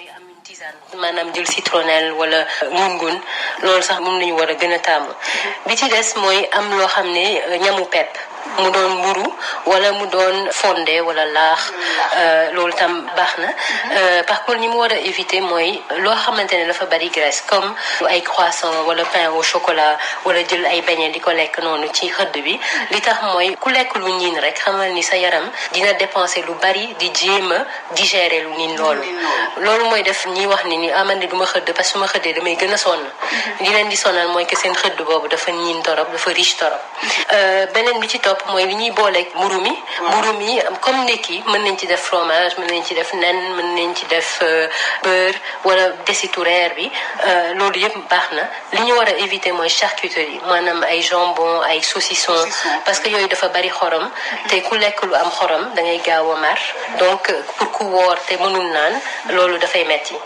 mooy am une tisane maanaam jël citronnelle wala ngun-ngun loolu sax moom nañu war a gën a tàmm bi ci des mooy am loo xam ne ñamu pepp mu doon mburu wala mu doon fondé wala laax loolu tam baax na par contre ñi mu war a éviter mooy loo xamante ne dafa bari graisse comme ay croissant wala pain au chocolat wala jël ay beignet di ko lekk noonu ci xëdd bi li tax mooy ku lekk lu niin rek xamal ni sa yaram dina dépenser lu bari di jéem a digérer lu niin loolu loolu mooy def ñiy wax ni ni aman ni du ma xëdd parce que su ma xëddee damay gën a sonn di leen di sonal mooy que seen xëdd boobu dafa niin torop dafa riche torop beneen bi ci topp mooy li ñuy booleeg mburu mi mburu mi comme ndekki mën nañ ci def fromage mën nañ ci def nen mën nañ ci def beurre wala desitu reer bi loolu yëpp baax na li ñu war a éviter mooy charcuterie maanaam ay jambon ay saucisson parce que yooyu dafa bari xorom te ku lekk lu am xorom da ngay gaaw a mar donc pour ku woor te mënul naan loolu dafay metti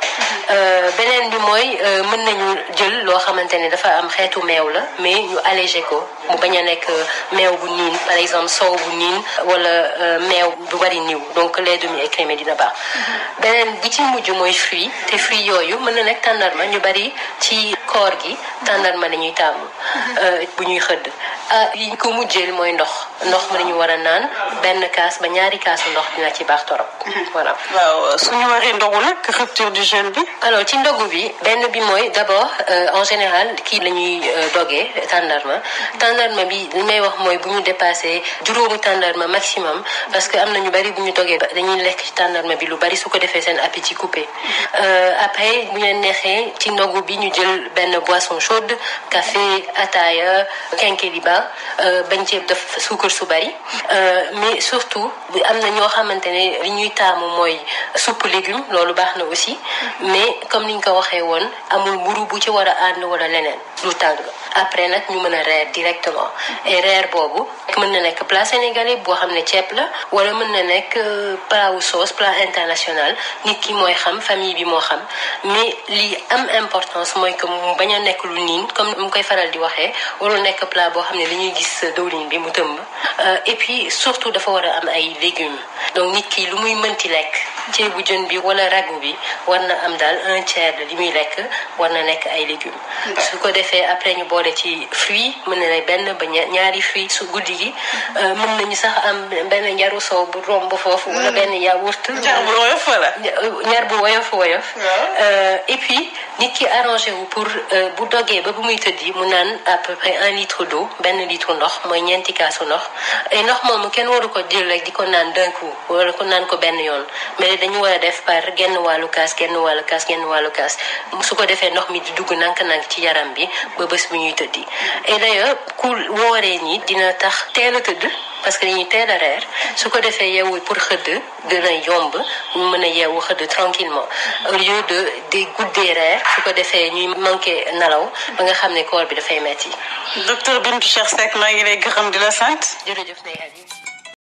beneen bi mooy mën nañu jël loo xamante ne dafa am xeetu meew la mais ñu allégé ko mu bañ a nekk meew bu niin par exemple soow bu niin wala meew bu bari niw donc lait demi écrémé dina baax beneen bi ci mujj mooy fruit te fruit yooyu mën na nekk tàndarma ñu bari ci koor gi tàndarma dañuy tàmm bu ñuy xëdd ah yi ko mujjeel mooy ndox ndox mën nañu war a naan benn kaas ba ñaari kaasu ndox dina ci baax torop voilà waaw suñu waree ndogu nag rupture du jeûne bi alors ci ndogu bi benn bi mooy d'abord en général kii la ñuy dogee tàndarma tàndarma bi li may wax mooy bu ñu dépassé juróomu tàndarma maximum parce que am na ñu bari bu ñu dogee dañuy lekk ci tàndarma bi lu bari su ko defee seen appétit coupé après bu leen neexee ci ndogu bi ñu jël benn boisson chaude café ataaya kenkeliba bañ ci def suukar su bari mais surtout am na ñoo xamante ne li ñuy taamu mooy soupe légume loolu baax na aussi mais comme niñ ko waxee woon amul mburu bu ci war a ànd wala leneen lu tàng après nag ñu mën a reer directement et reer boobu mën na nekk plat sénégalais boo xam ne ceeb la wala mën na nekk plat wu sauce plat international nit ki mooy xam famille bi moo xam mais li am importance mooy que mu bañ a nekk lu niin comme mu koy faral di waxee warul nekk plat boo xam ne li ñuy gis dawlin bi mu tëmb et puis surtout dafa war a am ay légumes donc nit ki lu muy mënti lekk ceebu jën bi wala ragu bi war na am daal un tiers de li muy lekk war na nekk ay légumes su ko defee après ñu boole ci fruit mën na ne benn ba ñaari fruit su guddi gi mën nañu sax am benn njaru soow bu romb foofu wala benn yaourt njar bu woyof wala ñaar bu woyof woyof et puis nit ki arrangé wu pour bu dogee ba bu muy tëddi mu naan à peu près un litre d'eau benn litre ndox mooy ñeenti kaasu ndox et ndox moomu kenn waru ko jël rek di ko naan d'un coup wala ko naan ko benn yoon mais dañu war a def par genn wàllu kaas genn wàllu kaas genn wàllu kaas su ko defee ndox mi di dugg nank-nank ci yaram bi ba bés bu ñuy tëddi et d'ailleurs ku wooree nii dina tax teel a tëdd parce que dañuy teel a reer su ko defee yeewu pour xëdd gën a yomb ñu mën a yeewu xëdd tranquillement au lieu de de guddee reer su ko defee ñuy manqué nelaw ba nga xam ne koor bi dafay metti docteur Bintou Cheikh Seck maa ngi lay gërëm di la sant jërëjëf Ndeye Aliou